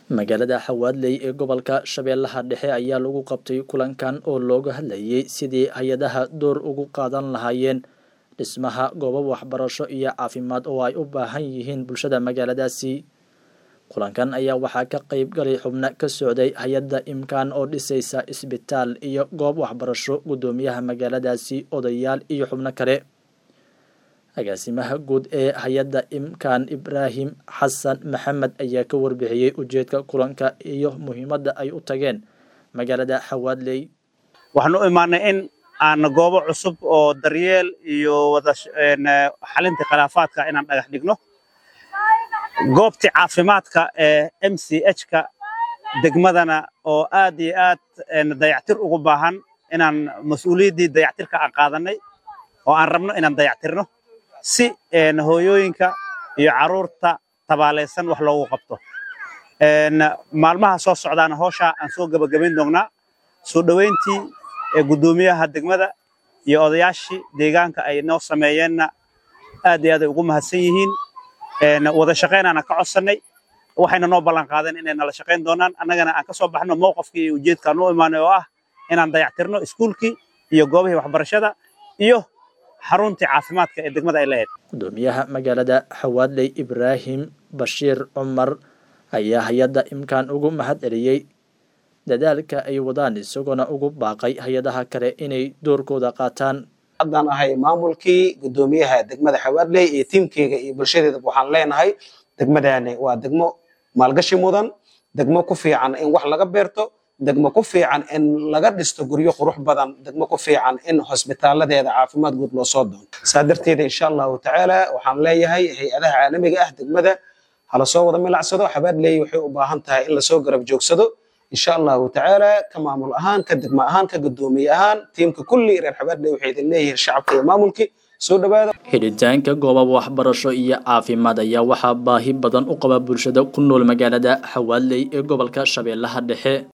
magaalada xawaadley ee gobolka shabeellaha dhexe ayaa lagu qabtay kulankan oo looga hadlayay sidii hay-adaha door ugu qaadan lahaayeen dhismaha goobo waxbarasho iyo caafimaad oo ay u baahan yihiin bulshada magaaladaasi kulankan ayaa waxaa ka qeyb galay xubno ka socday hay-adda imkaan oo dhisaysa isbitaal iyo goob waxbarasho guddoomiyaha magaaladaasi odayaal iyo xubno kale agaasimaha guud ee hay-adda imkaan ibraahim xasan maxamed ayaa ka warbixiyey ujeedka kulanka iyo muhiimadda ay u tageen magaalada xawaadley waxaan u imaanay in aan goobo cusub oo daryeel iyo wada xalinta khilaafaadka inaan dhagax dhigno goobtii caafimaadka ee m c h-ka degmadana oo aad iyo aad dayactir ugu baahan inaan mas-uuliyaddii dayactirka aan qaadanay oo aan rabno inaan dayactirno si hooyooyinka iyo carruurta tabaalaysan wax loogu qabto maalmaha soo socdaana hooshaa aan soo gebagabayn doonnaa soo dhoweyntii guddoomiyaha degmada iyo odayaashii deegaanka ay noo sameeyeenna aad iyo aad ay ugu mahadsan yihiin wada shaqaynaana ka codsannay waxayna noo ballan qaadeen inay nala shaqayn doonaan annagana aan ka soo baxno mowqafkii iyo ujeedkaan u imaanay oo ah inaan dayactirno iskuulkii iyo goobihii waxbarashada iyo xaruntii caafimaadka ee degmada ay lahayd guddoomiyaha magaalada xawaadley ibraahim bashiir cumar ayaa hay-adda imkaan ugu mahad celiyey dadaalka ay wadaan isagoona ugu baaqay hay-adaha kale inay doorkooda qaataan haddaan ahay maamulkii guddoomiyaha degmada xawaadley iyo tiimkeyga iyo bulshadeeda waxaan leenahay degmadani waa degmo maalgashi mudan degmo ku fiican in wax laga beerto degmo ku fiican in laga dhisto guryo qurux badan degmo ku fiican in hosbitaaladeeda caafimaad guud loo soo doono saa darteeda insha allahu tacaala waxaan leeyahay hay-adaha caalamiga ah degmada hala soo wada milacsado xabaadley waxay u baahan tahay in lasoo garab joogsado insha allahu tacaala ka maamul ahaan ka degmo ahaan ka guddoomiye ahaan tiimka kulli reer xabaadley waxay idin leeyihiin shacabka iyo maamulkii soo dhawaada xidhitaanka goobab waxbarasho iyo caafimaad ayaa waxaa baahi badan u qaba bulshada ku nool magaalada xawaadley ee gobolka shabeellaha dhexe